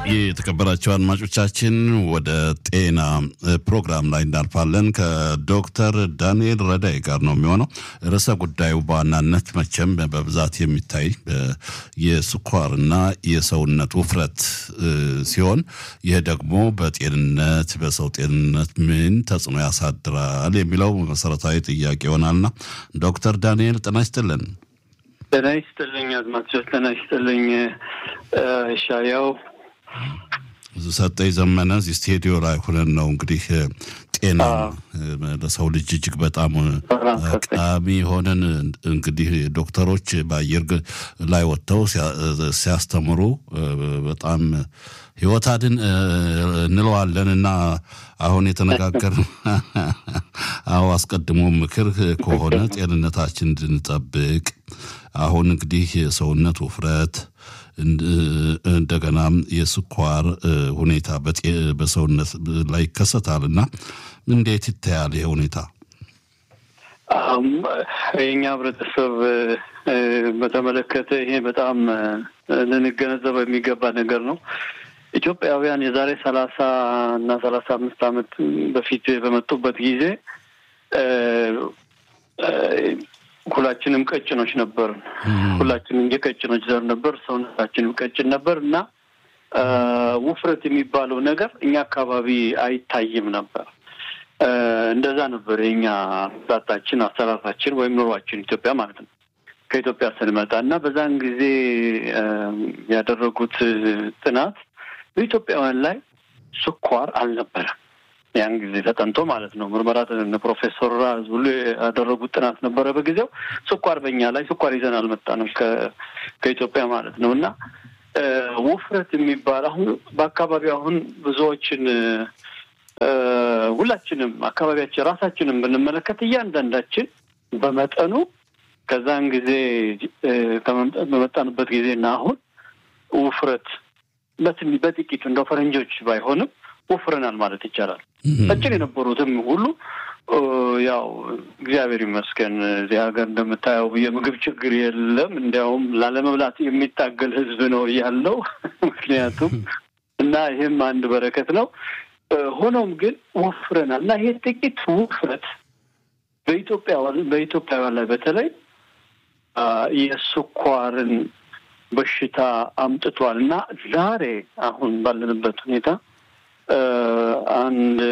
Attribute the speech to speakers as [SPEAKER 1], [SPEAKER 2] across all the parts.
[SPEAKER 1] የተከበራቸው አድማጮቻችን ወደ ጤና ፕሮግራም ላይ እናልፋለን። ከዶክተር ዳንኤል ረዳይ ጋር ነው የሚሆነው። ርዕሰ ጉዳዩ በዋናነት መቼም በብዛት የሚታይ የስኳርና የሰውነት ውፍረት ሲሆን ይህ ደግሞ በጤንነት በሰው ጤንነት ምን ተጽዕኖ ያሳድራል የሚለው መሰረታዊ ጥያቄ ይሆናልና ዶክተር ዳንኤል ጤና ይስጥልን።
[SPEAKER 2] ጤና ይስጥልኝ አድማጮች፣ ጤና ይስጥልኝ ሻያው
[SPEAKER 1] ሰጠኝ ዘመነ እዚህ ስቱዲዮ ላይ ሆነን ነው እንግዲህ ጤና ለሰው ልጅ እጅግ በጣም ጠቃሚ የሆነን እንግዲህ ዶክተሮች በአየር ላይ ወጥተው ሲያስተምሩ በጣም ህይወት አድን እንለዋለን እና አሁን የተነጋገር አሁ አስቀድሞ ምክር ከሆነ ጤንነታችን እንድንጠብቅ አሁን እንግዲህ የሰውነት ውፍረት እንደገናም የስኳር ሁኔታ በሰውነት ላይ ይከሰታል እና እንዴት ይታያል ይሄ ሁኔታ?
[SPEAKER 2] የኛ ህብረተሰብ በተመለከተ ይሄ በጣም ልንገነዘበው የሚገባ ነገር ነው። ኢትዮጵያውያን የዛሬ ሰላሳ እና ሰላሳ አምስት ዓመት በፊት በመጡበት ጊዜ ሁላችንም ቀጭኖች ነበር። ሁላችንም የቀጭኖች ዘር ነበር። ሰውነታችንም ቀጭን ነበር እና ውፍረት የሚባለው ነገር እኛ አካባቢ አይታይም ነበር። እንደዛ ነበር የኛ ጣጣችን፣ አሰራራችን ወይም ኑሯችን ኢትዮጵያ ማለት ነው። ከኢትዮጵያ ስንመጣ እና በዛን ጊዜ ያደረጉት ጥናት በኢትዮጵያውያን ላይ ስኳር አልነበረም። ያን ጊዜ ተጠንቶ ማለት ነው። ምርመራ ፕሮፌሰር ራዝ ሁሉ ያደረጉት ጥናት ነበረ በጊዜው። ስኳር በእኛ ላይ ስኳር ይዘን አልመጣንም ከኢትዮጵያ ማለት ነው እና ውፍረት የሚባል አሁን በአካባቢ አሁን ብዙዎችን ሁላችንም አካባቢያችን ራሳችንን ብንመለከት እያንዳንዳችን በመጠኑ ከዛን ጊዜ በመጣንበት ጊዜና አሁን ውፍረት በጥቂቱ እንደ ፈረንጆች ባይሆንም ወፍረናል ማለት ይቻላል። ቀጭን የነበሩትም ሁሉ ያው እግዚአብሔር ይመስገን እዚህ ሀገር እንደምታየው የምግብ ችግር የለም። እንዲያውም ላለመብላት የሚታገል ሕዝብ ነው ያለው። ምክንያቱም እና ይህም አንድ በረከት ነው። ሆኖም ግን ወፍረናል እና ይሄ ጥቂት ውፍረት በኢትዮጵያ በኢትዮጵያውያን ላይ በተለይ የስኳርን በሽታ አምጥቷል እና ዛሬ አሁን ባለንበት ሁኔታ አንድ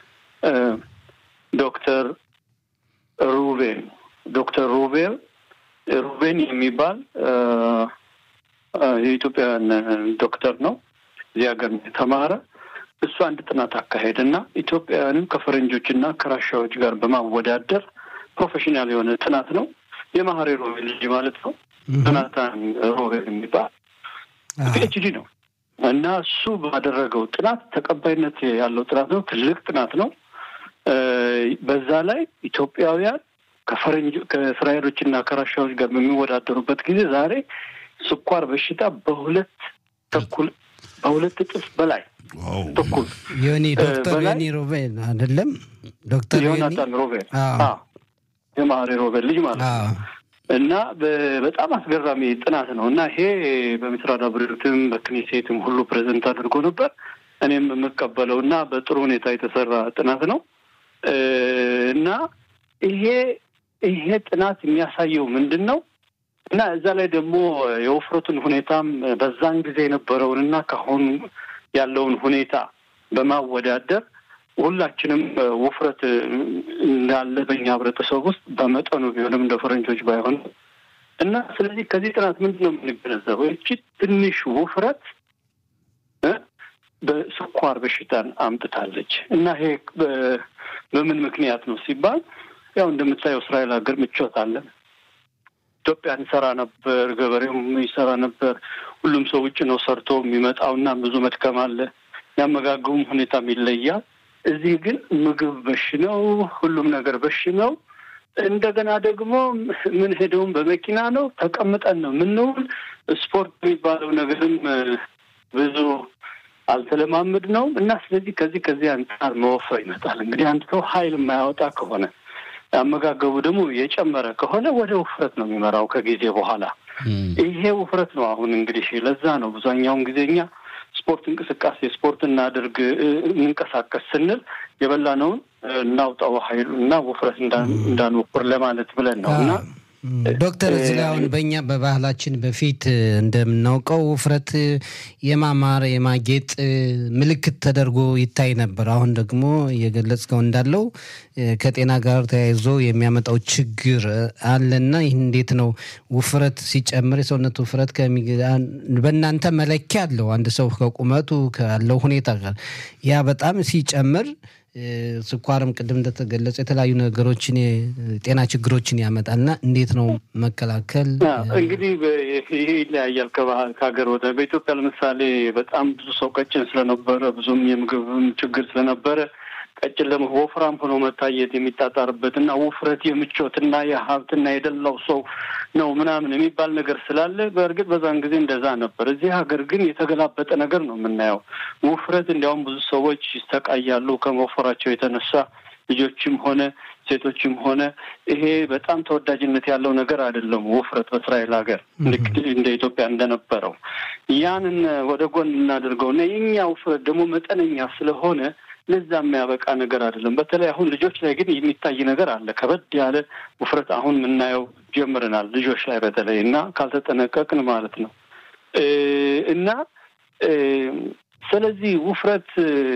[SPEAKER 2] ዶክተር ሩቤን ዶክተር ሩቤን ሩቤን የሚባል የኢትዮጵያውያን ዶክተር ነው። እዚህ ሀገር የተማረ እሱ አንድ ጥናት አካሄድ እና ኢትዮጵያውያንም ከፈረንጆች እና ከራሻዎች ጋር በማወዳደር ፕሮፌሽናል የሆነ ጥናት ነው። የማህሬ ሮቤል ልጅ ማለት ነው። ጆናታን ሮቤል የሚባል ፒኤችዲ ነው እና እሱ ባደረገው ጥናት ተቀባይነት ያለው ጥናት ነው። ትልቅ ጥናት ነው። በዛ ላይ ኢትዮጵያውያን ከፈረንጅ ከእስራኤሎች እና ከራሻዎች ጋር በሚወዳደሩበት ጊዜ ዛሬ ስኳር በሽታ በሁለት ተኩል በሁለት እጥፍ በላይ ተኩል
[SPEAKER 3] ዮኒ ዶክተር ዮኒ ሮቤል አይደለም ዶክተር
[SPEAKER 2] ዮናታን ሮቤል የማሪ ሮቤል ልጅ ማለት ነው። እና በጣም አስገራሚ ጥናት ነው እና ይሄ በምስራድ አብሬትም በክኒሴትም ሁሉ ፕሬዘንት አድርጎ ነበር። እኔም የምቀበለው እና በጥሩ ሁኔታ የተሰራ ጥናት ነው እና ይሄ ይሄ ጥናት የሚያሳየው ምንድን ነው እና እዛ ላይ ደግሞ የውፍረቱን ሁኔታም በዛን ጊዜ የነበረውን እና ከአሁኑ ያለውን ሁኔታ በማወዳደር ሁላችንም ውፍረት እንዳለ በእኛ ህብረተሰብ ውስጥ በመጠኑ ቢሆንም እንደ ፈረንጆች ባይሆንም እና ስለዚህ ከዚህ ጥናት ምንድን ነው የምንገነዘበው? ይቺ ትንሽ ውፍረት በስኳር በሽታን አምጥታለች እና ይሄ በምን ምክንያት ነው ሲባል ያው እንደምታየው እስራኤል ሀገር ምቾት አለን። ኢትዮጵያ እንሰራ ነበር፣ ገበሬውም ይሰራ ነበር። ሁሉም ሰው ውጭ ነው ሰርቶ የሚመጣው እና ብዙ መድከም አለ። ያመጋገቡም ሁኔታም ይለያል። እዚህ ግን ምግብ በሽ ነው፣ ሁሉም ነገር በሽ ነው። እንደገና ደግሞ ምን ሄደውም በመኪና ነው፣ ተቀምጠን ነው ምንውል። ስፖርት የሚባለው ነገርም ብዙ አልተለማምድ ነው እና ስለዚህ ከዚህ ከዚህ አንጻር መወፈር ይመጣል። እንግዲህ አንድ ሰው ኃይል የማያወጣ ከሆነ አመጋገቡ ደግሞ የጨመረ ከሆነ ወደ ውፍረት ነው የሚመራው ከጊዜ በኋላ። ይሄ ውፍረት ነው አሁን እንግዲህ ለዛ ነው ብዙኛውን ጊዜ እኛ ስፖርት እንቅስቃሴ ስፖርት እናድርግ እንንቀሳቀስ ስንል የበላነውን እናውጣው ኃይሉ እና ውፍረት እንዳንወፍር ለማለት ብለን ነው እና
[SPEAKER 3] ዶክተር እዚህ ላይ አሁን በእኛ በባህላችን በፊት እንደምናውቀው ውፍረት የማማር የማጌጥ ምልክት ተደርጎ ይታይ ነበር። አሁን ደግሞ እየገለጽከው እንዳለው ከጤና ጋር ተያይዞ የሚያመጣው ችግር አለና ይህ እንዴት ነው? ውፍረት ሲጨምር የሰውነት ውፍረት በእናንተ መለኪያ አለው። አንድ ሰው ከቁመቱ ካለው ሁኔታ ጋር ያ በጣም ሲጨምር ስኳርም ቅድም እንደተገለጸ የተለያዩ ነገሮችን የጤና ችግሮችን ያመጣልና እንዴት ነው መከላከል?
[SPEAKER 2] እንግዲህ ይሄ ይለያያል ከሀገር ወደ በኢትዮጵያ ለምሳሌ በጣም ብዙ ሰው ቀጭን ስለነበረ ብዙም የምግብም ችግር ስለነበረ ቀጭን ለመ ወፍራም ሆኖ መታየት የሚጣጣርበት እና ውፍረት የምቾትና የሀብትና የደላው ሰው ነው ምናምን የሚባል ነገር ስላለ በእርግጥ በዛን ጊዜ እንደዛ ነበር። እዚህ ሀገር ግን የተገላበጠ ነገር ነው የምናየው። ውፍረት እንዲያውም ብዙ ሰዎች ይስተቃያሉ ከመወፈራቸው የተነሳ ልጆችም ሆነ ሴቶችም ሆነ ይሄ በጣም ተወዳጅነት ያለው ነገር አይደለም። ውፍረት በእስራኤል ሀገር እንደ ኢትዮጵያ እንደነበረው ያንን ወደ ጎን እናደርገው እና የኛ ውፍረት ደግሞ መጠነኛ ስለሆነ ለዛ የሚያበቃ ነገር አይደለም። በተለይ አሁን ልጆች ላይ ግን የሚታይ ነገር አለ። ከበድ ያለ ውፍረት አሁን የምናየው ጀምረናል ልጆች ላይ በተለይ እና ካልተጠነቀቅን ማለት ነው እና ስለዚህ ውፍረት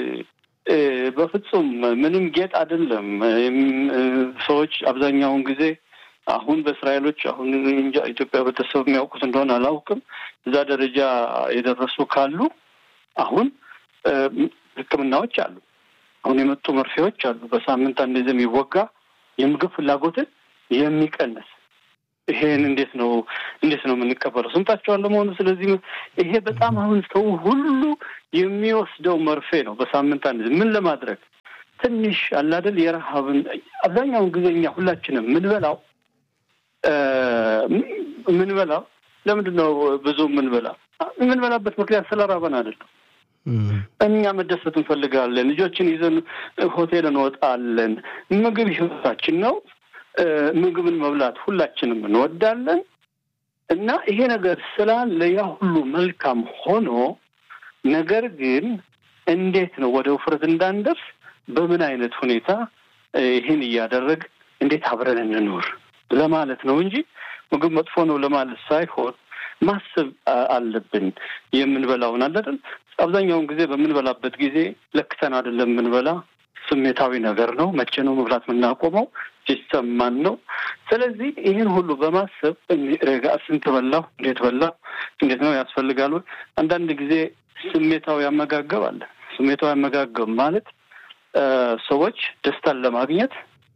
[SPEAKER 2] በፍጹም ምንም ጌጥ አይደለም። ሰዎች አብዛኛውን ጊዜ አሁን በእስራኤሎች አሁን እንጃ ኢትዮጵያ ቤተሰብ የሚያውቁት እንደሆነ አላውቅም። እዛ ደረጃ የደረሱ ካሉ አሁን ሕክምናዎች አሉ። አሁን የመጡ መርፌዎች አሉ። በሳምንት አንድ ጊዜ የሚወጋ የምግብ ፍላጎትን የሚቀንስ ይሄን እንዴት ነው እንዴት ነው የምንቀበለው? ስምታቸዋል ለመሆኑ። ስለዚህ ይሄ በጣም አሁን ሰው ሁሉ የሚወስደው መርፌ ነው በሳምንት አንድ ምን ለማድረግ ትንሽ አላደል የረሃብን አብዛኛውን ጊዜ እኛ ሁላችንም ምንበላው ምንበላው ለምንድን ነው ብዙ ምንበላ የምንበላበት ምክንያት ስለራበን አይደለም። እኛ መደሰት እንፈልጋለን። ልጆችን ይዘን ሆቴል እንወጣለን። ምግብ ህይወታችን ነው። ምግብን መብላት ሁላችንም እንወዳለን እና ይሄ ነገር ስላለ ያ ሁሉ መልካም ሆኖ ነገር ግን እንዴት ነው ወደ ውፍረት እንዳንደርስ በምን አይነት ሁኔታ ይህን እያደረግ እንዴት አብረን እንኖር ለማለት ነው እንጂ ምግብ መጥፎ ነው ለማለት ሳይሆን ማሰብ አለብን። የምንበላውን አለድን አብዛኛውን ጊዜ በምንበላበት ጊዜ ለክተን አይደለም የምንበላ ስሜታዊ ነገር ነው። መቼ ነው መብላት የምናቆመው? ሲሰማን ነው። ስለዚህ ይህን ሁሉ በማሰብ ረጋ ስንት በላሁ፣ እንዴት በላሁ፣ እንዴት ነው ያስፈልጋል ወይ? አንዳንድ ጊዜ ስሜታዊ አመጋገብ አለ። ስሜታዊ አመጋገብ ማለት ሰዎች ደስታን ለማግኘት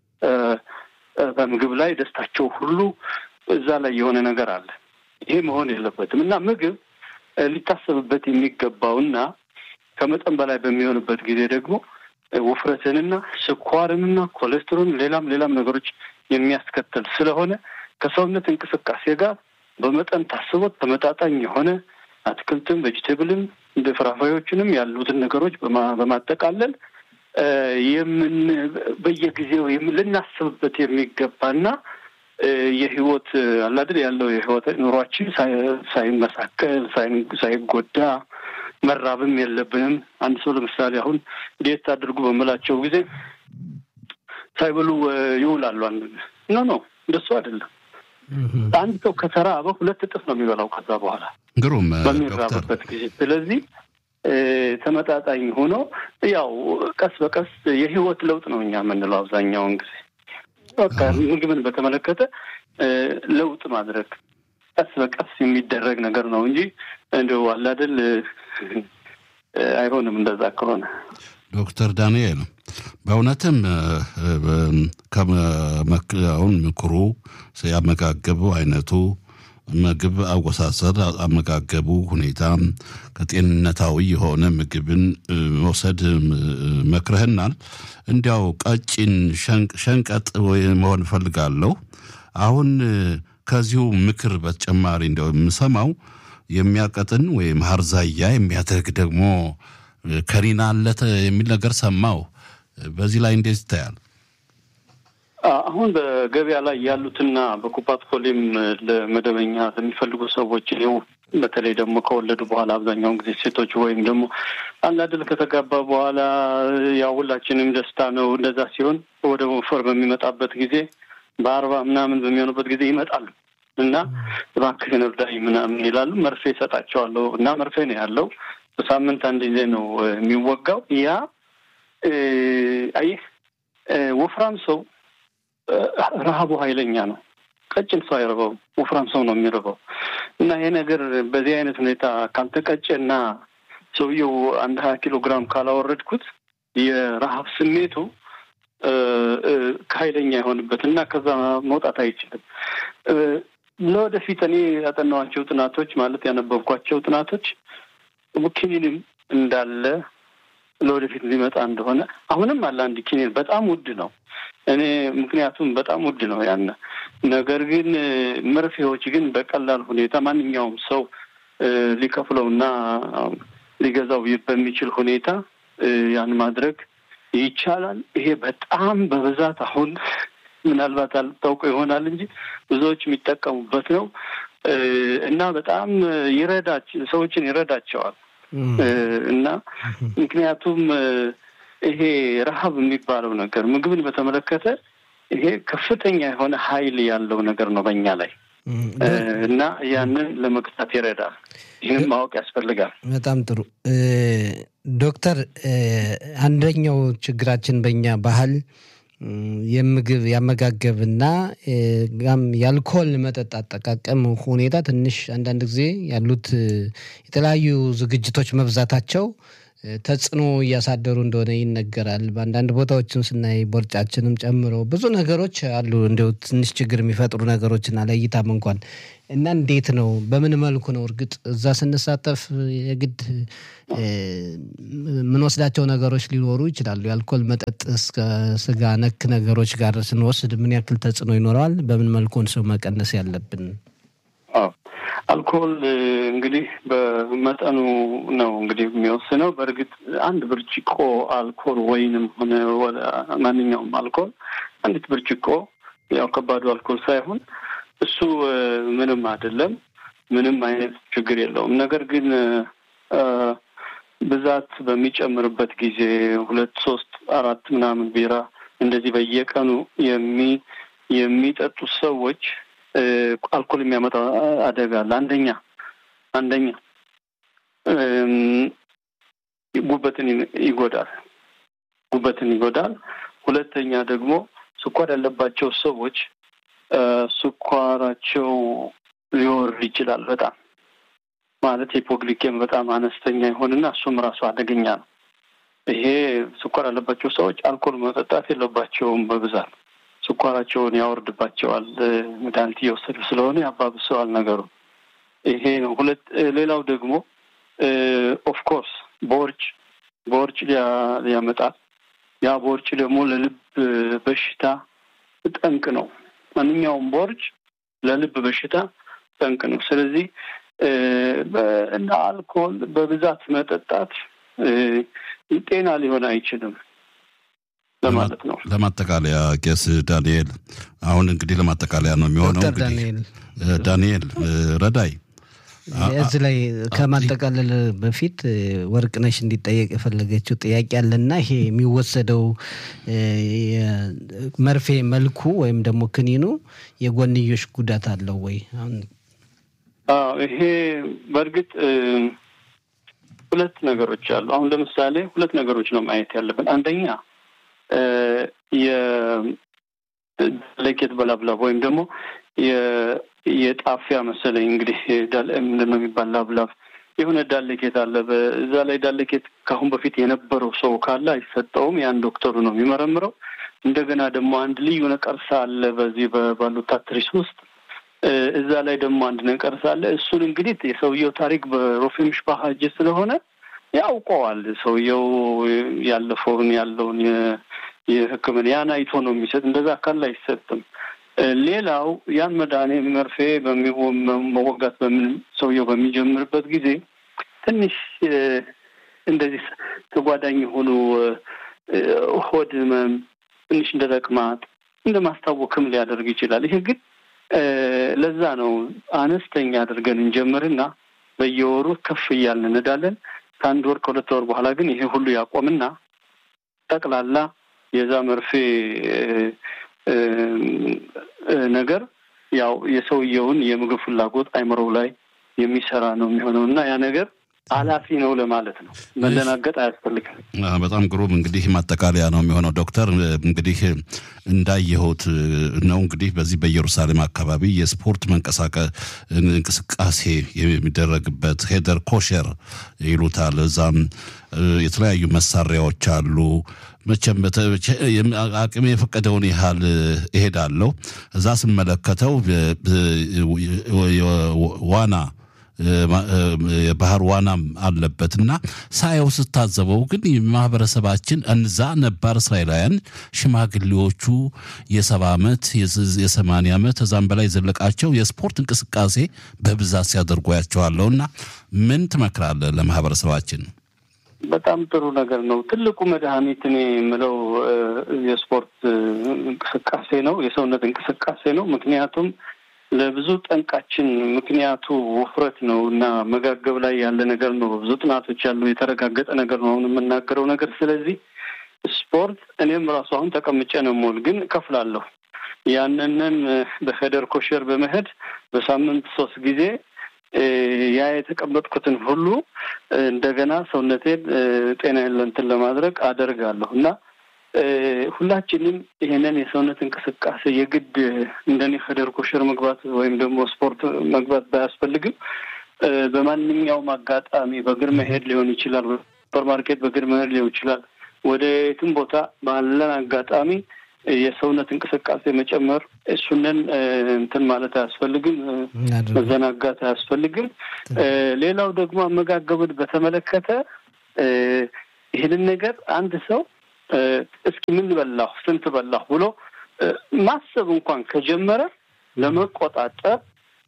[SPEAKER 2] በምግብ ላይ ደስታቸው ሁሉ እዛ ላይ የሆነ ነገር አለ። ይሄ መሆን የለበትም እና ምግብ ሊታሰብበት የሚገባውና ከመጠን በላይ በሚሆንበት ጊዜ ደግሞ ውፍረትንና ስኳርንና ኮሌስትሮን ሌላም ሌላም ነገሮች የሚያስከትል ስለሆነ ከሰውነት እንቅስቃሴ ጋር በመጠን ታስቦ ተመጣጣኝ የሆነ አትክልትም ቬጅቴብልም እንደ ፍራፍሬዎችንም ያሉትን ነገሮች በማጠቃለል የምን በየጊዜው ልናስብበት የሚገባና የህይወት አላድል ያለው የህይወት ኑሯችን ሳይመሳከል ሳይጎዳ መራብም የለብንም። አንድ ሰው ለምሳሌ አሁን ዲየት አድርጉ በምላቸው ጊዜ ሳይበሉ ይውላሉ። አንድ ኖ ኖ እንደሱ አይደለም። አንድ ሰው ከተራበ ሁለት እጥፍ ነው የሚበላው ከዛ በኋላ
[SPEAKER 1] ግሩም
[SPEAKER 2] በሚራብበት ጊዜ። ስለዚህ ተመጣጣኝ ሆኖ ያው ቀስ በቀስ የህይወት ለውጥ ነው እኛ የምንለው አብዛኛውን ጊዜ በቃ ምግብን በተመለከተ ለውጥ ማድረግ ቀስ በቀስ የሚደረግ ነገር ነው እንጂ እንዲሁ አላደል አይሆንም። እንደዛ ከሆነ
[SPEAKER 1] ዶክተር ዳንኤል በእውነትም አሁን ምክሩ ያመጋገቡ አይነቱ ምግብ አወሳሰድ አመጋገቡ ሁኔታ ከጤንነታዊ የሆነ ምግብን መውሰድ መክረህናል። እንዲያው ቀጭን ሸንቀጥ መሆን እፈልጋለሁ። አሁን ከዚሁ ምክር በተጨማሪ እንዲያው የምሰማው የሚያቀጥን ወይም ሀርዛያ የሚያደርግ ደግሞ ከሪና አለ የሚል ነገር ሰማው። በዚህ ላይ እንዴት ይታያል?
[SPEAKER 2] አሁን በገበያ ላይ ያሉትና በኩፓት ኮሌም ለመደበኛ ለሚፈልጉ ሰዎች በተለይ ደግሞ ከወለዱ በኋላ አብዛኛውን ጊዜ ሴቶች ወይም ደግሞ አንድ አይደል ከተጋባ በኋላ ያው ሁላችንም ደስታ ነው። እንደዛ ሲሆን ወደ ወፈር በሚመጣበት ጊዜ በአርባ ምናምን በሚሆኑበት ጊዜ ይመጣሉ እና እባክህን እርዳኝ ምናምን ይላሉ። መርፌ ይሰጣቸዋለሁ እና መርፌ ነው ያለው። በሳምንት አንድ ጊዜ ነው የሚወጋው። ያ አየህ ወፍራም ሰው ረሃቡ ኃይለኛ ነው። ቀጭን ሰው አይርበውም። ወፍራም ሰው ነው የሚርበው እና ይሄ ነገር በዚህ አይነት ሁኔታ ካልተቀጨ እና ሰውየው አንድ ሀያ ኪሎ ግራም ካላወረድኩት የረሀብ ስሜቱ ኃይለኛ የሆንበት እና ከዛ መውጣት አይችልም። ለወደፊት እኔ ያጠናዋቸው ጥናቶች ማለት ያነበብኳቸው ጥናቶች ኪኒንም እንዳለ ለወደፊት ሊመጣ እንደሆነ አሁንም አለ አንድ ኪኒን በጣም ውድ ነው። እኔ ምክንያቱም በጣም ውድ ነው ያነ ነገር ግን መርፌዎች ግን በቀላል ሁኔታ ማንኛውም ሰው ሊከፍለው እና ሊገዛው በሚችል ሁኔታ ያን ማድረግ ይቻላል። ይሄ በጣም በብዛት አሁን ምናልባት አልታውቀው ይሆናል እንጂ ብዙዎች የሚጠቀሙበት ነው እና በጣም ይረዳች ሰዎችን ይረዳቸዋል እና ምክንያቱም ይሄ ረሀብ የሚባለው ነገር ምግብን በተመለከተ ይሄ ከፍተኛ የሆነ ኃይል ያለው ነገር ነው በእኛ ላይ እና ያንን ለመግታት ይረዳል። ይህንም ማወቅ ያስፈልጋል።
[SPEAKER 3] በጣም ጥሩ ዶክተር። አንደኛው ችግራችን በእኛ ባህል የምግብ ያመጋገብና ጋም የአልኮል መጠጥ አጠቃቀም ሁኔታ ትንሽ አንዳንድ ጊዜ ያሉት የተለያዩ ዝግጅቶች መብዛታቸው ተጽዕኖ እያሳደሩ እንደሆነ ይነገራል። በአንዳንድ ቦታዎችን ስናይ ቦርጫችንም ጨምሮ ብዙ ነገሮች አሉ እንዲያው ትንሽ ችግር የሚፈጥሩ ነገሮችና ለእይታም እንኳን እና እንዴት ነው በምን መልኩ ነው እርግጥ እዛ ስንሳተፍ የግድ የምንወስዳቸው ነገሮች ሊኖሩ ይችላሉ። የአልኮል መጠጥ እስከ ስጋ ነክ ነገሮች ጋር ስንወስድ ምን ያክል ተጽዕኖ ይኖረዋል? በምን መልኩን ሰው መቀነስ ያለብን?
[SPEAKER 2] አልኮል እንግዲህ በመጠኑ ነው እንግዲህ የሚወስነው። በእርግጥ አንድ ብርጭቆ አልኮል ወይንም ሆነ ማንኛውም አልኮል አንዲት ብርጭቆ ያው ከባዱ አልኮል ሳይሆን እሱ ምንም አይደለም፣ ምንም አይነት ችግር የለውም። ነገር ግን ብዛት በሚጨምርበት ጊዜ ሁለት ሶስት አራት ምናምን ቢራ እንደዚህ በየቀኑ የሚ የሚጠጡ ሰዎች አልኮል የሚያመጣው አደጋ አለ። አንደኛ አንደኛ ጉበትን ይጎዳል፣ ጉበትን ይጎዳል። ሁለተኛ ደግሞ ስኳር ያለባቸው ሰዎች ስኳራቸው ሊወርድ ይችላል። በጣም ማለት ሂፖግሊኬም በጣም አነስተኛ ይሆንና እሱም ራሱ አደገኛ ነው። ይሄ ስኳር ያለባቸው ሰዎች አልኮል መጠጣት የለባቸውም በብዛት ስኳራቸውን ያወርድባቸዋል። መድኃኒት እየወሰዱ ስለሆነ ያባብሰዋል ነገሩ። ይሄ ነው። ሁለት ሌላው ደግሞ ኦፍኮርስ ቦርጭ ቦርጭ ሊያመጣል። ያ ቦርጭ ደግሞ ለልብ በሽታ ጠንቅ ነው። ማንኛውም ቦርጭ ለልብ በሽታ ጠንቅ ነው። ስለዚህ እና አልኮል በብዛት መጠጣት ጤና ሊሆን አይችልም ለማለት ነው።
[SPEAKER 1] ለማጠቃለያ ቄስ ዳንኤል አሁን እንግዲህ ለማጠቃለያ ነው የሚሆነው።
[SPEAKER 3] ዶክተር ዳንኤል
[SPEAKER 1] ዳንኤል ረዳይ
[SPEAKER 3] እዚህ ላይ ከማጠቃለል በፊት ወርቅነሽ እንዲጠየቅ የፈለገችው ጥያቄ አለና ይሄ የሚወሰደው መርፌ መልኩ ወይም ደግሞ ክኒኑ የጎንዮሽ ጉዳት አለው ወይ?
[SPEAKER 2] ይሄ በእርግጥ ሁለት ነገሮች አሉ። አሁን ለምሳሌ ሁለት ነገሮች ነው ማየት ያለብን። አንደኛ የለኬት በላብላብ ወይም ደግሞ የጣፊያ መሰለኝ እንግዲህ ምንድን ነው የሚባል ላብላብ የሆነ ዳሌኬት አለ። በዛ ላይ ዳሌኬት ከአሁን በፊት የነበረው ሰው ካለ አይሰጠውም። ያን ዶክተሩ ነው የሚመረምረው። እንደገና ደግሞ አንድ ልዩ ነቀርሳ አለ በዚህ ባሉት ታትሪስ ውስጥ እዛ ላይ ደግሞ አንድ ነቀርሳ አለ። እሱን እንግዲህ የሰውየው ታሪክ በሮፌ ምሽባህ እጅ ስለሆነ ያውቀዋል። ሰውየው ያለፈውን ያለውን የሕክምና ያን አይቶ ነው የሚሰጥ። እንደዛ ካለ አይሰጥም። ሌላው ያን መድኃኒት መርፌ መወጋት በምን ሰውየው በሚጀምርበት ጊዜ ትንሽ እንደዚህ ተጓዳኝ የሆኑ ሆድ ህመም፣ ትንሽ እንደ ተቅማጥ፣ እንደ ማስታወክም ሊያደርግ ይችላል። ይሄ ግን ለዛ ነው አነስተኛ አድርገን እንጀምርና በየወሩ ከፍ እያልን እንሄዳለን። ከአንድ ወር ከሁለት ወር በኋላ ግን ይሄ ሁሉ ያቆምና ጠቅላላ የዛ መርፌ ነገር ያው የሰውየውን የምግብ ፍላጎት አይምሮው ላይ የሚሰራ ነው የሚሆነው እና ያ ነገር ኃላፊ ነው ለማለት ነው። መደናገጥ አያስፈልግም።
[SPEAKER 1] በጣም ግሩም እንግዲህ ማጠቃለያ ነው የሚሆነው ዶክተር። እንግዲህ እንዳየሁት ነው እንግዲህ በዚህ በኢየሩሳሌም አካባቢ የስፖርት መንቀሳቀ እንቅስቃሴ የሚደረግበት ሄደር ኮሸር ይሉታል። እዛም የተለያዩ መሳሪያዎች አሉ። መቼም አቅሜ የፈቀደውን ያህል እሄዳለሁ። እዛ ስመለከተው ዋና የባህር ዋናም አለበት እና ሳየው ስታዘበው ግን ማህበረሰባችን እነዛ ነባር እስራኤላውያን ሽማግሌዎቹ የሰባ ዓመት የሰማንያ ዓመት እዛም በላይ ዘለቃቸው የስፖርት እንቅስቃሴ በብዛት ሲያደርጉ ያቸዋለሁ እና ምን ትመክራለህ ለማህበረሰባችን?
[SPEAKER 2] በጣም ጥሩ ነገር ነው። ትልቁ መድኃኒት እኔ የምለው የስፖርት እንቅስቃሴ ነው፣ የሰውነት እንቅስቃሴ ነው። ምክንያቱም ለብዙ ጠንቃችን ምክንያቱ ውፍረት ነው እና መጋገብ ላይ ያለ ነገር ነው። ብዙ ጥናቶች ያሉ የተረጋገጠ ነገር ነው አሁን የምናገረው ነገር። ስለዚህ ስፖርት እኔም ራሱ አሁን ተቀምጬ ነው የምውል፣ ግን እከፍላለሁ። ያንንን በፌደር ኮሸር በመሄድ በሳምንት ሶስት ጊዜ ያ የተቀመጥኩትን ሁሉ እንደገና ሰውነቴን ጤና ለንትን ለማድረግ አደርጋለሁ እና ሁላችንም ይሄንን የሰውነት እንቅስቃሴ የግድ እንደኔ ፌደር ኮሸር መግባት ወይም ደግሞ ስፖርት መግባት ባያስፈልግም በማንኛውም አጋጣሚ በእግር መሄድ ሊሆን ይችላል። ሱፐር ማርኬት በእግር መሄድ ሊሆን ይችላል። ወደ የትም ቦታ ባለን አጋጣሚ የሰውነት እንቅስቃሴ መጨመር እሱንን እንትን ማለት አያስፈልግም፣ መዘናጋት አያስፈልግም። ሌላው ደግሞ አመጋገብን በተመለከተ ይህንን ነገር አንድ ሰው እስኪ ምን በላሁ ስንት በላሁ ብሎ ማሰብ እንኳን ከጀመረ ለመቆጣጠር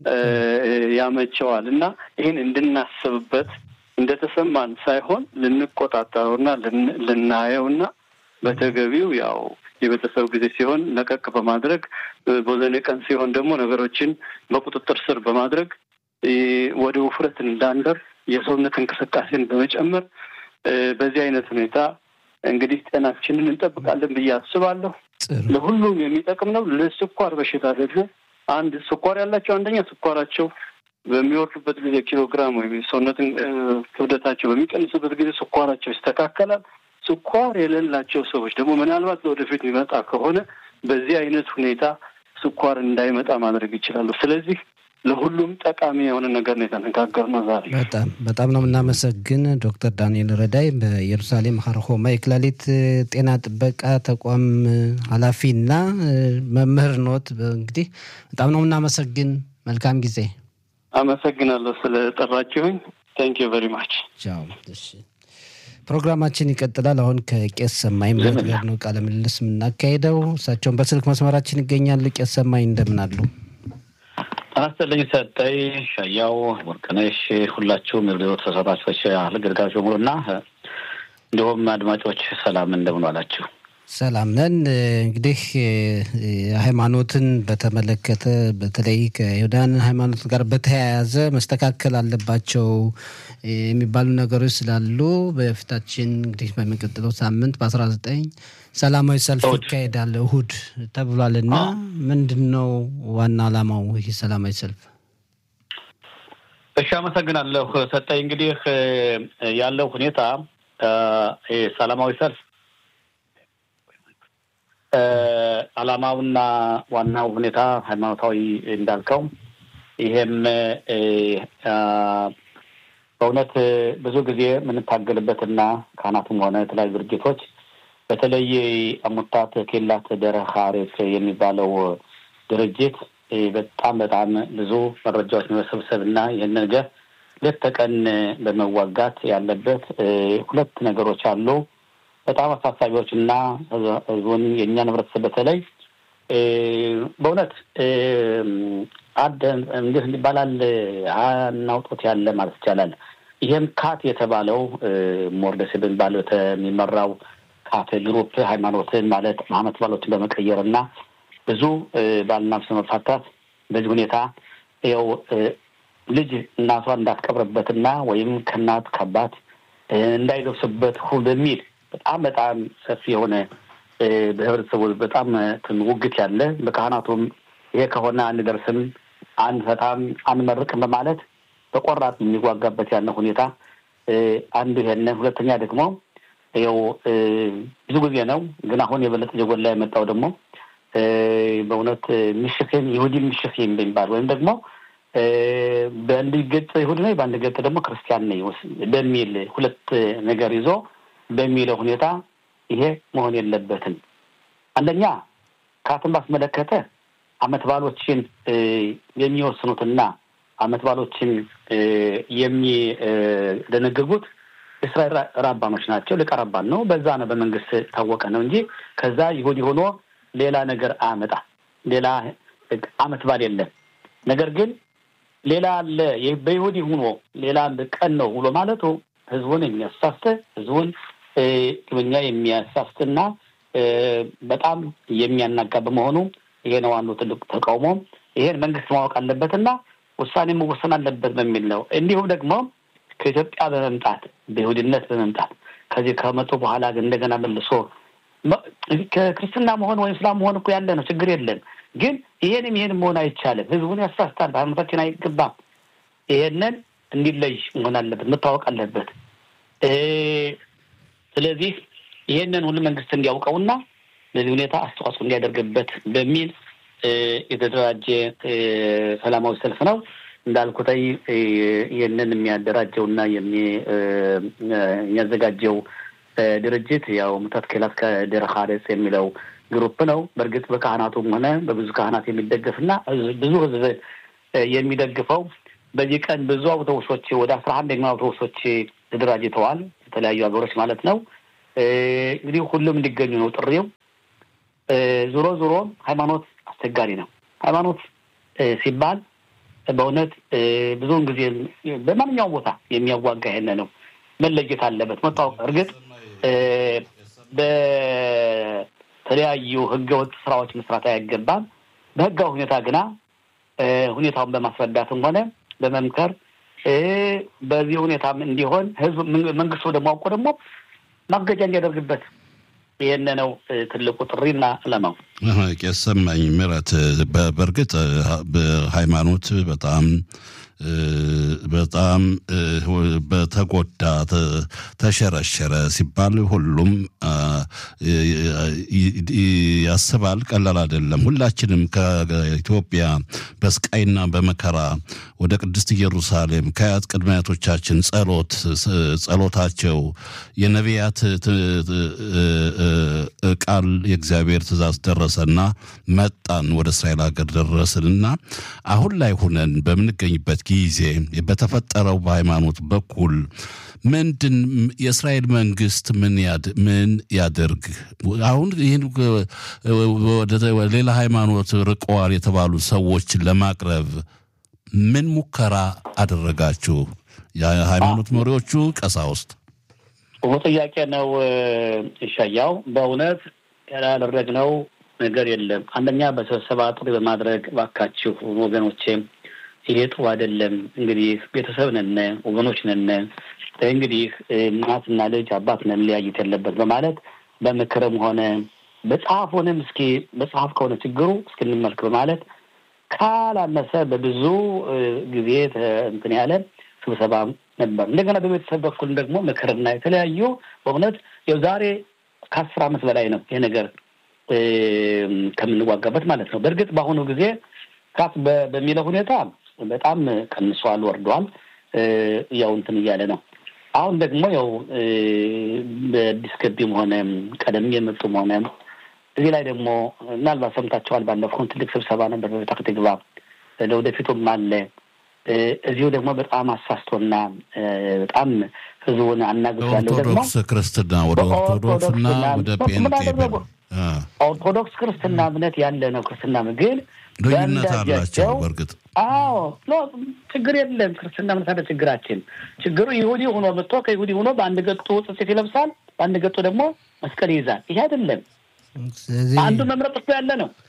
[SPEAKER 2] ያመቸዋል እና ይህን እንድናስብበት እንደተሰማን ሳይሆን ልንቆጣጠረውና ልናየውና በተገቢው ያው የቤተሰብ ጊዜ ሲሆን ለቀቅ በማድረግ በዘኔ ቀን ሲሆን ደግሞ ነገሮችን በቁጥጥር ስር በማድረግ ወደ ውፍረት እንዳንደር የሰውነት እንቅስቃሴን በመጨመር በዚህ አይነት ሁኔታ እንግዲህ ጤናችንን እንጠብቃለን ብዬ አስባለሁ። ለሁሉም የሚጠቅም ነው። ለስኳር በሽታ ደግሞ አንድ ስኳር ያላቸው አንደኛ ስኳራቸው በሚወርዱበት ጊዜ ኪሎግራም ወይም ሰውነትን ክብደታቸው በሚቀንስበት ጊዜ ስኳራቸው ይስተካከላል። ስኳር የሌላቸው ሰዎች ደግሞ ምናልባት ለወደፊት የሚመጣ ከሆነ በዚህ አይነት ሁኔታ ስኳር እንዳይመጣ ማድረግ ይችላሉ። ስለዚህ ለሁሉም ጠቃሚ የሆነ ነገር ነው የተነጋገርነው ዛሬ።
[SPEAKER 3] በጣም በጣም ነው የምናመሰግን ዶክተር ዳንኤል ረዳይ በኢየሩሳሌም ሀርሆማ የክላሊት ጤና ጥበቃ ተቋም ኃላፊና መምህር ኖት። እንግዲህ በጣም ነው የምናመሰግን። መልካም ጊዜ።
[SPEAKER 2] አመሰግናለሁ ስለጠራችሁኝ። ታንክ ዩ ቨሪ ማች።
[SPEAKER 3] ቻው። እሺ ፕሮግራማችን ይቀጥላል። አሁን ከቄስ ሰማኝ ምረት ጋር ነው ቃለ ምልልስ የምናካሄደው። እሳቸውን በስልክ መስመራችን ይገኛሉ። ቄስ ሰማኝ እንደምን አሉ?
[SPEAKER 4] አናስተልኝ ሰጠይ ሻያው ወርቅነሽ ሁላችሁም የሬዲዮ ተሳታፊዎች አገልጋዮች በሙሉና እንዲሁም አድማጮች ሰላም እንደምን ዋላችሁ?
[SPEAKER 3] ሰላም ነን። እንግዲህ ሃይማኖትን በተመለከተ በተለይ ከይሁዳን ሃይማኖት ጋር በተያያዘ መስተካከል አለባቸው የሚባሉ ነገሮች ስላሉ በፊታችን እንግዲህ በሚቀጥለው ሳምንት በአስራ ዘጠኝ ሰላማዊ ሰልፍ ይካሄዳል እሁድ ተብሏል እና ምንድን ነው ዋና ዓላማው ይህ ሰላማዊ ሰልፍ?
[SPEAKER 4] እሺ፣ አመሰግናለሁ ሰጠኝ። እንግዲህ ያለው ሁኔታ ሰላማዊ ሰልፍ ዓላማውና ዋናው ሁኔታ ሃይማኖታዊ እንዳልከው ይሄም በእውነት ብዙ ጊዜ የምንታገልበትና ካህናቱም ሆነ የተለያዩ ድርጅቶች በተለይ አሙታት ኬላት ደረህ ሀሬት የሚባለው ድርጅት በጣም በጣም ብዙ መረጃዎች መሰብሰብ እና ይህን ነገር ሌት ተቀን በመዋጋት ያለበት ሁለት ነገሮች አሉ። በጣም አሳሳቢዎች እና ህዝቡን የእኛን ህብረተሰብ በተለይ በእውነት አደ እንዴት ይባላል አናውጦት ያለ ማለት ይቻላል። ይህም ካት የተባለው ሞርደስ በሚባል የሚመራው ካት ግሩፕ ሃይማኖትን ማለት አመት ባሎትን በመቀየር እና ብዙ ባልና ሚስት መፋታት በዚህ ሁኔታ ያው ልጅ እናቷን እንዳትቀብርበትና ወይም ከእናት ከአባት እንዳይደርስበት ሁሉ በሚል በጣም በጣም ሰፊ የሆነ በህብረተሰቡ በጣም ውግት ያለ በካህናቱም ይሄ ከሆነ አንደርስም፣ አንፈታም፣ አንመርቅም በማለት በቆራጥ የሚዋጋበት ያለ ሁኔታ አንዱ ይሄንን፣ ሁለተኛ ደግሞ ይኸው ብዙ ጊዜ ነው ግን አሁን የበለጠ ጀጎላ የመጣው ደግሞ በእውነት ምሽክን ይሁዲ ምሽክ የሚባል ወይም ደግሞ በአንድ ገጽ ይሁድ ነኝ በአንድ ገጽ ደግሞ ክርስቲያን ነኝ በሚል ሁለት ነገር ይዞ በሚለው ሁኔታ ይሄ መሆን የለበትም። አንደኛ ካትን ባስመለከተ አመት ባሎችን የሚወስኑትና አመት ባሎችን የሚደነግጉት እስራኤል ራባኖች ናቸው። ሊቀ ራባን ነው። በዛ ነው በመንግስት ታወቀ ነው እንጂ ከዛ ይሁዲ ሆኖ ሌላ ነገር አያመጣ ሌላ አመት ባል የለም። ነገር ግን ሌላ አለ በይሁዲ ሆኖ ሌላ ቀን ነው ብሎ ማለቱ ህዝቡን የሚያሳስት ህዝቡን ግብኛ የሚያሳስትና በጣም የሚያናጋ በመሆኑ ይሄ ነው አንዱ ትልቅ ተቃውሞ። ይሄን መንግስት ማወቅ አለበትና ውሳኔ መወሰን አለበት በሚል ነው። እንዲሁም ደግሞ ከኢትዮጵያ በመምጣት በይሁድነት በመምጣት ከዚህ ከመጡ በኋላ ግን እንደገና መልሶ ከክርስትና መሆን ወይም እስላም መሆን እኮ ያለ ነው፣ ችግር የለም። ግን ይሄንም ይሄንም መሆን አይቻልም። ህዝቡን ያሳስታል፣ በሃይማኖታችን አይገባም። ይሄንን እንዲለይ መሆን አለበት፣ መታወቅ አለበት። ስለዚህ ይሄንን ሁሉ መንግስት እንዲያውቀውና በዚህ ሁኔታ አስተዋጽኦ እንዲያደርግበት በሚል የተደራጀ ሰላማዊ ሰልፍ ነው። እንዳልኩተይ ይህንን የሚያደራጀውና የሚያዘጋጀው ድርጅት ያው ሙታት ኬላት ከደረኻ ደጽ የሚለው ግሩፕ ነው። በእርግጥ በካህናቱም ሆነ በብዙ ካህናት የሚደገፍና ብዙ ህዝብ የሚደግፈው በዚህ ቀን ብዙ አውቶቡሶች ወደ አስራ አንደኛው አውቶቡሶች ተደራጅተዋል። የተለያዩ ሀገሮች ማለት ነው። እንግዲህ ሁሉም እንዲገኙ ነው ጥሪው። ዞሮ ዞሮ ሃይማኖት አስቸጋሪ ነው። ሃይማኖት ሲባል በእውነት ብዙውን ጊዜ በማንኛውም ቦታ የሚያዋጋ ይሄን ነው። መለየት አለበት፣ መታወቅ እርግጥ በተለያዩ ህገወጥ ስራዎች መስራት አይገባም። በህጋዊ ሁኔታ ግና ሁኔታውን በማስረዳትም ሆነ በመምከር በዚህ ሁኔታም እንዲሆን ህዝብ መንግስቱ ደግሞ አውቆ ደግሞ ማገጃ እንዲያደርግበት ይህን ነው ትልቁ ጥሪና ዓላማው።
[SPEAKER 1] ቄስ ሰማኝ ምረት በእርግጥ በሃይማኖት በጣም በጣም በተጎዳ ተሸረሸረ ሲባል ሁሉም ያስባል። ቀላል አይደለም። ሁላችንም ከኢትዮጵያ በስቃይና በመከራ ወደ ቅድስት ኢየሩሳሌም ከአያት ቅድመ አያቶቻችን ጸሎት ጸሎታቸው የነቢያት ቃል የእግዚአብሔር ትእዛዝ ደረሰና መጣን ወደ እስራኤል ሀገር ደረስንና አሁን ላይ ሁነን በምንገኝበት ጊዜ በተፈጠረው በሃይማኖት በኩል ምንድን የእስራኤል መንግስት ምን ምን ያደርግ? አሁን ይህን ወደ ሌላ ሃይማኖት ርቀዋል የተባሉ ሰዎችን ለማቅረብ ምን ሙከራ አደረጋችሁ? የሃይማኖት መሪዎቹ ቀሳውስት?
[SPEAKER 4] ጥሩ ጥያቄ ነው ይሻያው። በእውነት ያላደረግነው ነገር የለም። አንደኛ በስብሰባ ጥሪ በማድረግ እባካችሁ ወገኖቼ ይሄ ጥሩ አይደለም። እንግዲህ ቤተሰብ ነን፣ ወገኖች ነን። እንግዲህ እናትና ልጅ አባት ነን፣ ለያየት የለበት በማለት በምክርም ሆነ መጽሐፉንም እስኪ መጽሐፍ ከሆነ ችግሩ እስክንመልክ በማለት ካላነሰ በብዙ ጊዜ እንትን ያለ ስብሰባ ነበር። እንደገና በቤተሰብ በኩል ደግሞ ምክርና የተለያዩ በእውነት ያው ዛሬ ከአስር ዓመት በላይ ነው ይህ ነገር ከምንዋጋበት ማለት ነው። በእርግጥ በአሁኑ ጊዜ ካፍ በሚለው ሁኔታ በጣም ቀንሷል፣ ወርዷል። ያው እንትን እያለ ነው። አሁን ደግሞ ያው በአዲስ ገቢም ሆነ ቀደም የመጡም ሆነ እዚህ ላይ ደግሞ ምናልባት ሰምታችኋል። ባለፈውን ትልቅ ስብሰባ ነበር በቤተ ግባ ለወደፊቱም አለ። እዚሁ ደግሞ በጣም አሳስቶና በጣም ህዝቡን አናግቶ ያለው ደግሞ
[SPEAKER 1] ኦርቶዶክስ ክርስትና ወደ ኦርቶዶክስና ወደ ፔንቴ
[SPEAKER 4] ኦርቶዶክስ ክርስትና እምነት ያለ ነው። ክርስትና ግን
[SPEAKER 1] ልዩነት አላቸው። በእርግጥ
[SPEAKER 4] አዎ ችግር የለም። ክርስትና እምነት አለ። ችግራችን ችግሩ ይሁዲ ሆኖ መጥቶ ከይሁዲ ሆኖ በአንድ ገጡ ጽሴት ይለብሳል፣ በአንድ ገጡ ደግሞ መስቀል ይይዛል። ይሄ አይደለም። አንዱ መምረጥ እኮ ያለ ነው።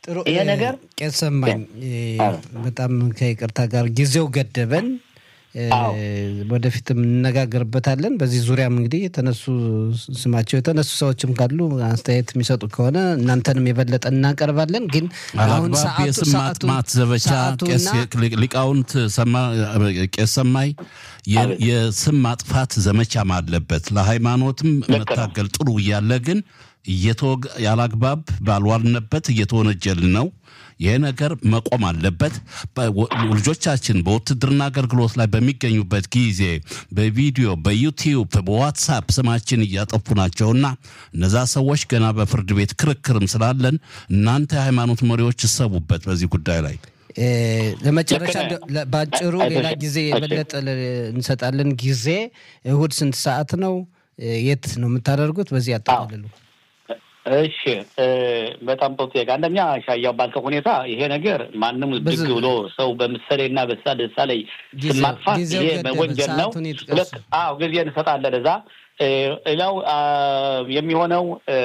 [SPEAKER 3] ጥሩ
[SPEAKER 4] ይሄ
[SPEAKER 3] እ፣
[SPEAKER 4] ነገር
[SPEAKER 3] ቄስ ሰማኝ እ፣ በጣም ከይቅርታ ጋር ጊዜው ገደበን እ፣
[SPEAKER 4] አዎ።
[SPEAKER 3] ወደፊትም እንነጋገርበታለን። በዚህ ዙሪያም እንግዲህ የተነሱ ስማቸው የተነሱ ሰዎችም ካሉ አስተያየት የሚሰጡ ከሆነ እናንተንም የበለጠ እናቀርባለን። ግን አሁን
[SPEAKER 1] አላግባብ
[SPEAKER 3] ሰዓቱ
[SPEAKER 1] የስም
[SPEAKER 3] ሰዓቱ
[SPEAKER 1] ማጥማት ዘመቻ
[SPEAKER 3] ሰዓቱና
[SPEAKER 1] ቄስ ሊ- ሊቃውንት ሰማ- ቄስ ሰማይ የ-
[SPEAKER 4] አቤት።
[SPEAKER 1] የስም ማጥፋት ዘመቻም አለበት። ለሃይማኖትም
[SPEAKER 4] ልክ ነው።
[SPEAKER 1] መታገል ጥሩ እያለ ግን እየተወግ ያላግባብ ባልዋልንበት እየተወነጀልን ነው። ይሄ ነገር መቆም አለበት። በ- ልጆቻችን በውትድርና አገልግሎት ላይ በሚገኙበት ጊዜ በቪዲዮ በዩቲዩብ በዋትሳፕ ስማችን እያጠፉ ናቸውና እነዛ ሰዎች ገና በፍርድ ቤት ክርክርም ስላለን እናንተ የሃይማኖት መሪዎች ይሰቡበት በዚህ ጉዳይ ላይ
[SPEAKER 3] እ፣ ለመጨረሻ
[SPEAKER 4] ልክ ነህ።
[SPEAKER 3] እንደው ለ- በአጭሩ
[SPEAKER 4] አይ-
[SPEAKER 3] ሌላ
[SPEAKER 4] አይዞሽ፣
[SPEAKER 3] ጊዜ
[SPEAKER 4] አይዞሽ።
[SPEAKER 3] የበለጠ ለ- እንሰጣለን። ጊዜ እሁድ ስንት ሰዓት ነው? እ፣ የት ነው የምታደርጉት? በዚህ ያጠቃልሉ።
[SPEAKER 4] እሺ እ፣ በጣም ጥሩ ጥያቄ። አንደኛ ሻያው ባልከው ሁኔታ ይሄ ነገር ማንም
[SPEAKER 3] ብዙ-
[SPEAKER 4] ብግ ብሎ ሰው በምሳሌና በሳ ደሳ ላይ ስም
[SPEAKER 3] ጊዜው-
[SPEAKER 4] ማጥፋት
[SPEAKER 3] ጊዜው
[SPEAKER 4] ይሄ
[SPEAKER 3] ገደበ፣
[SPEAKER 4] ወንጀል ነው።
[SPEAKER 3] ሰዓቱን ይጥቀሱ።
[SPEAKER 4] ሁለት አዎ ጊዜ እንሰጣለን እዛ እ፣ ሌላው አ፣ የሚሆነው እ፣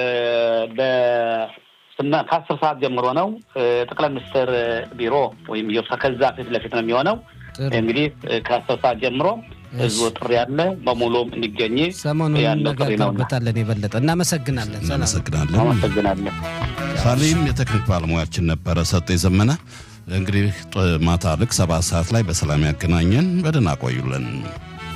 [SPEAKER 4] በስና- ከአስር ሰዓት ጀምሮ ነው እ፣ ጠቅላይ ሚኒስትር ቢሮ ወይም የእርሳ ከዛ ፊት ለፊት ነው የሚሆነው
[SPEAKER 3] ጥሩ።
[SPEAKER 4] እንግዲህ እ፣ ከአስር ሰዓት ጀምሮ ህዝቡ ጥሪ ያለ በሙሉ እንዲገኝ
[SPEAKER 3] ሰሞኑን
[SPEAKER 4] ያለው ጥሪ ነውና
[SPEAKER 3] እነጋገርበታለን የበለጠ። እናመሰግናለን። ሰላም።
[SPEAKER 1] እናመሰግናለን።
[SPEAKER 4] አመሰግናለን።
[SPEAKER 1] ሳሊም የቴክኒክ ባለሙያችን ነበረ። ሰጤ ዘመነ እንግዲህ ጥ- ማታ ልክ ሰባት ሰዓት ላይ በሰላም ያገናኘን። በደህና ቆዩልን።